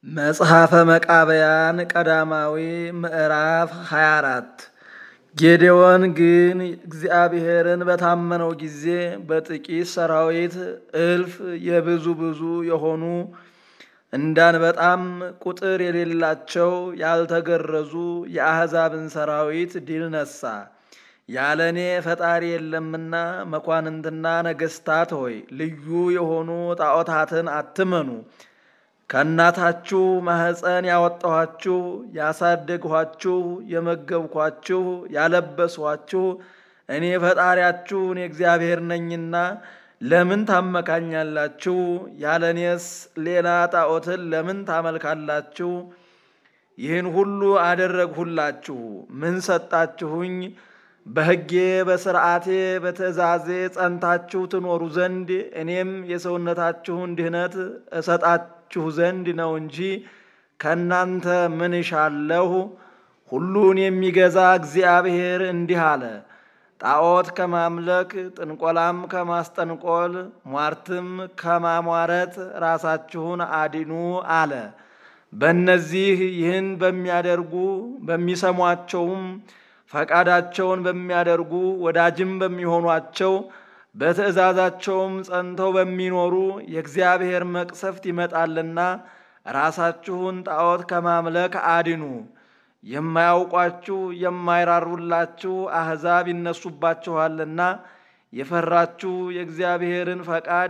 መጽሐፈ መቃብያን ቀዳማዊ ምዕራፍ 24 ጌዴዎን ግን እግዚአብሔርን በታመነው ጊዜ በጥቂት ሰራዊት እልፍ የብዙ ብዙ የሆኑ እንዳንበጣም ቁጥር የሌላቸው ያልተገረዙ የአሕዛብን ሰራዊት ድል ነሳ። ያለ እኔ ፈጣሪ የለምና መኳንንትና ነገሥታት ሆይ ልዩ የሆኑ ጣዖታትን አትመኑ። ከእናታችሁ ማኅፀን ያወጣኋችሁ፣ ያሳደግኋችሁ፣ የመገብኳችሁ፣ ያለበስኋችሁ እኔ ፈጣሪያችሁ እኔ እግዚአብሔር ነኝና ለምን ታመካኛላችሁ? ያለ እኔስ ሌላ ጣዖትን ለምን ታመልካላችሁ? ይህን ሁሉ አደረግሁላችሁ፣ ምን ሰጣችሁኝ? በሕጌ በሥርዓቴ በትእዛዜ ጸንታችሁ ትኖሩ ዘንድ እኔም የሰውነታችሁን ድህነት እሰጣችሁ ዘንድ ነው እንጂ ከእናንተ ምን እሻለሁ? ሁሉን የሚገዛ እግዚአብሔር እንዲህ አለ። ጣዖት ከማምለክ ጥንቆላም ከማስጠንቆል ሟርትም ከማሟረት ራሳችሁን አድኑ አለ። በእነዚህ ይህን በሚያደርጉ በሚሰሟቸውም ፈቃዳቸውን በሚያደርጉ ወዳጅም በሚሆኗቸው በትእዛዛቸውም ጸንተው በሚኖሩ የእግዚአብሔር መቅሰፍት ይመጣልና ራሳችሁን ጣዖት ከማምለክ አድኑ። የማያውቋችሁ የማይራሩላችሁ አሕዛብ ይነሱባችኋልና የፈራችሁ የእግዚአብሔርን ፈቃድ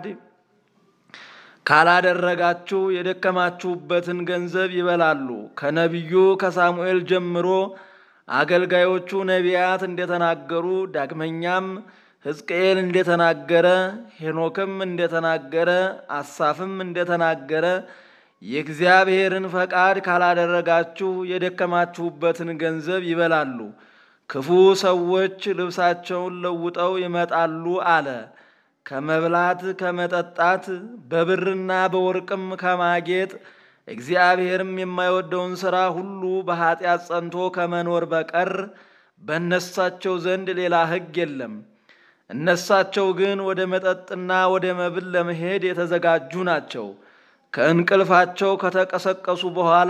ካላደረጋችሁ የደከማችሁበትን ገንዘብ ይበላሉ። ከነቢዩ ከሳሙኤል ጀምሮ አገልጋዮቹ ነቢያት እንደተናገሩ ዳግመኛም ሕዝቅኤል እንደተናገረ ሄኖክም እንደተናገረ አሳፍም እንደተናገረ የእግዚአብሔርን ፈቃድ ካላደረጋችሁ የደከማችሁበትን ገንዘብ ይበላሉ። ክፉ ሰዎች ልብሳቸውን ለውጠው ይመጣሉ አለ። ከመብላት ከመጠጣት፣ በብርና በወርቅም ከማጌጥ እግዚአብሔርም የማይወደውን ሥራ ሁሉ በኀጢአት ጸንቶ ከመኖር በቀር በእነሳቸው ዘንድ ሌላ ሕግ የለም። እነሳቸው ግን ወደ መጠጥና ወደ መብል ለመሄድ የተዘጋጁ ናቸው። ከእንቅልፋቸው ከተቀሰቀሱ በኋላ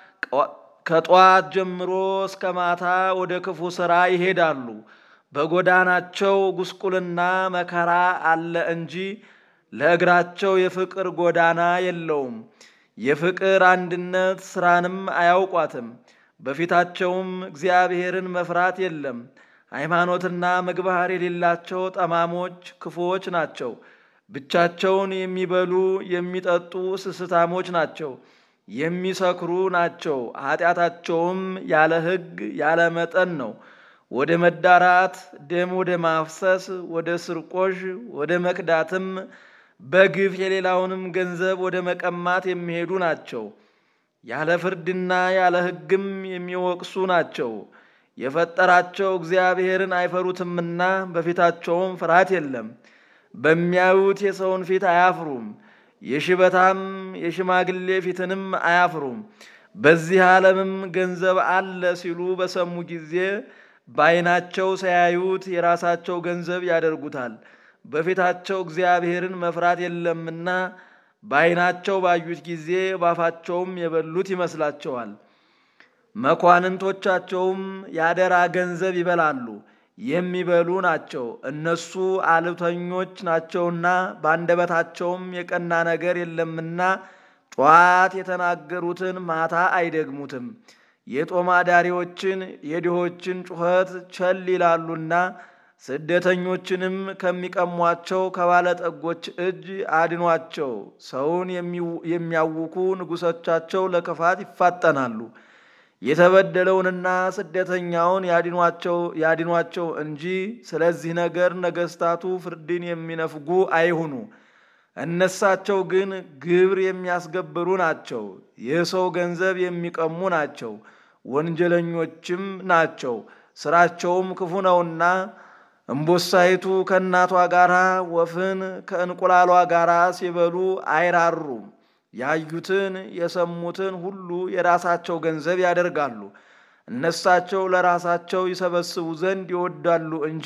ከጠዋት ጀምሮ እስከ ማታ ወደ ክፉ ሥራ ይሄዳሉ። በጎዳናቸው ጉስቁልና መከራ አለ እንጂ ለእግራቸው የፍቅር ጎዳና የለውም። የፍቅር አንድነት ሥራንም አያውቋትም። በፊታቸውም እግዚአብሔርን መፍራት የለም። ሃይማኖትና ምግባር የሌላቸው ጠማሞች ክፉዎች ናቸው። ብቻቸውን የሚበሉ የሚጠጡ ስስታሞች ናቸው። የሚሰክሩ ናቸው። ኃጢአታቸውም ያለ ሕግ ያለ መጠን ነው። ወደ መዳራት፣ ደም ወደ ማፍሰስ፣ ወደ ስርቆሽ፣ ወደ መክዳትም በግፍ የሌላውንም ገንዘብ ወደ መቀማት የሚሄዱ ናቸው። ያለ ፍርድና ያለ ሕግም የሚወቅሱ ናቸው። የፈጠራቸው እግዚአብሔርን አይፈሩትምና በፊታቸውም ፍርሃት የለም። በሚያዩት የሰውን ፊት አያፍሩም። የሽበታም የሽማግሌ ፊትንም አያፍሩም። በዚህ ዓለምም ገንዘብ አለ ሲሉ በሰሙ ጊዜ በዓይናቸው ሳያዩት የራሳቸው ገንዘብ ያደርጉታል። በፊታቸው እግዚአብሔርን መፍራት የለምና በዓይናቸው ባዩት ጊዜ ባፋቸውም የበሉት ይመስላቸዋል። መኳንንቶቻቸውም ያደራ ገንዘብ ይበላሉ የሚበሉ ናቸው። እነሱ አልብተኞች ናቸውና በአንደበታቸውም የቀና ነገር የለምና ጠዋት የተናገሩትን ማታ አይደግሙትም። የጦማዳሪዎችን የድሆችን ጩኸት ቸል ይላሉና ስደተኞችንም ከሚቀሟቸው ከባለጠጎች እጅ አድኗቸው። ሰውን የሚያውኩ ንጉሶቻቸው ለክፋት ይፋጠናሉ። የተበደለውንና ስደተኛውን ያድኗቸው እንጂ ስለዚህ ነገር ነገሥታቱ ፍርድን የሚነፍጉ አይሁኑ። እነሳቸው ግን ግብር የሚያስገብሩ ናቸው። የሰው ገንዘብ የሚቀሙ ናቸው። ወንጀለኞችም ናቸው። ስራቸውም ክፉ ነውና እምቦሳይቱ ከእናቷ ጋር ወፍን ከእንቁላሏ ጋር ሲበሉ አይራሩም። ያዩትን የሰሙትን ሁሉ የራሳቸው ገንዘብ ያደርጋሉ። እነሳቸው ለራሳቸው ይሰበስቡ ዘንድ ይወዳሉ እንጂ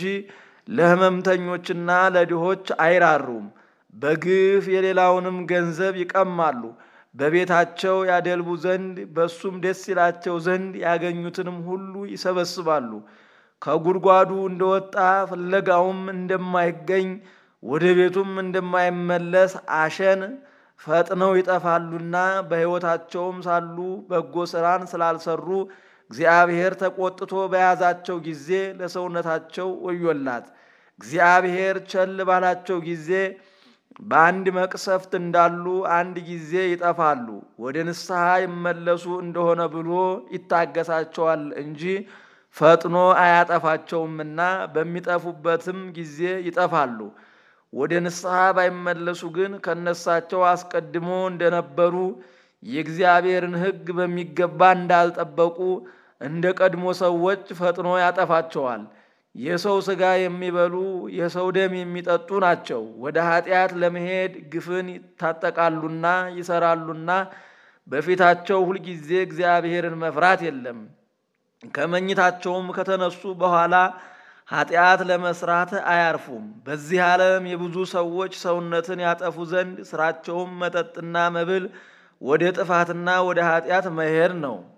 ለሕመምተኞችና ለድሆች አይራሩም። በግፍ የሌላውንም ገንዘብ ይቀማሉ። በቤታቸው ያደልቡ ዘንድ በሱም ደስ ይላቸው ዘንድ ያገኙትንም ሁሉ ይሰበስባሉ። ከጉድጓዱ እንደወጣ ፍለጋውም እንደማይገኝ ወደ ቤቱም እንደማይመለስ አሸን ፈጥነው ይጠፋሉና በሕይወታቸውም ሳሉ በጎ ሥራን ስላልሰሩ እግዚአብሔር ተቆጥቶ በያዛቸው ጊዜ ለሰውነታቸው ወዮላት። እግዚአብሔር ቸል ባላቸው ጊዜ በአንድ መቅሰፍት እንዳሉ አንድ ጊዜ ይጠፋሉ። ወደ ንስሐ ይመለሱ እንደሆነ ብሎ ይታገሳቸዋል እንጂ ፈጥኖ አያጠፋቸውምና በሚጠፉበትም ጊዜ ይጠፋሉ። ወደ ንስሐ ባይመለሱ ግን ከነሳቸው አስቀድሞ እንደነበሩ የእግዚአብሔርን ሕግ በሚገባ እንዳልጠበቁ እንደ ቀድሞ ሰዎች ፈጥኖ ያጠፋቸዋል። የሰው ሥጋ የሚበሉ የሰው ደም የሚጠጡ ናቸው። ወደ ኃጢአት ለመሄድ ግፍን ይታጠቃሉና ይሰራሉና በፊታቸው ሁልጊዜ እግዚአብሔርን መፍራት የለም። ከመኝታቸውም ከተነሱ በኋላ ኃጢአት ለመስራት አያርፉም። በዚህ ዓለም የብዙ ሰዎች ሰውነትን ያጠፉ ዘንድ ስራቸውም መጠጥና መብል ወደ ጥፋትና ወደ ኃጢአት መሄድ ነው።